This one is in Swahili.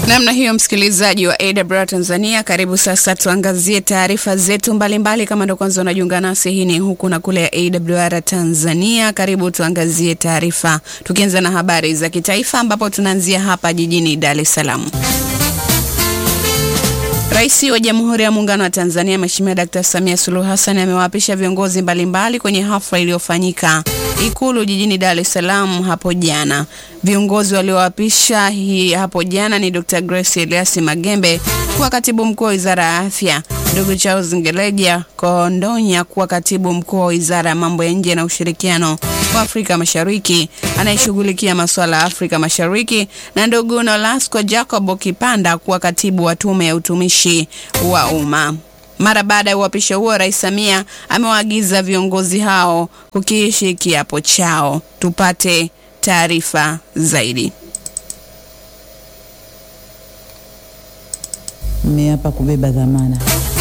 Namna hiyo, msikilizaji wa AWR Tanzania, karibu sasa tuangazie taarifa zetu mbalimbali mbali. Kama ndo kwanza unajiunga nasi, hii ni huku na kule ya AWR Tanzania. Karibu tuangazie taarifa, tukianza na habari za kitaifa, ambapo tunaanzia hapa jijini Dar es Salaam. Rais wa Jamhuri ya Muungano wa Tanzania Mheshimiwa Dkt. Samia Suluhu Hassan amewaapisha viongozi mbalimbali kwenye hafla iliyofanyika Ikulu jijini Dar es Salaam hapo jana. Viongozi walioapisha hii hapo jana ni Dr. Grace Elias Magembe kuwa katibu mkuu wa Wizara ya Afya, ndugu Charles Ngeleja Kondonya kuwa katibu mkuu wa Wizara ya Mambo ya Nje na Ushirikiano wa Afrika Mashariki anayeshughulikia masuala ya Afrika Mashariki, na ndugu Nolasco Jacob Kipanda kuwa katibu wa Tume ya Utumishi wa Umma. Mara baada ya uapisho huo, Rais Samia amewaagiza viongozi hao kukiishi kiapo chao. Tupate taarifa zaidi. Mmeapa kubeba dhamana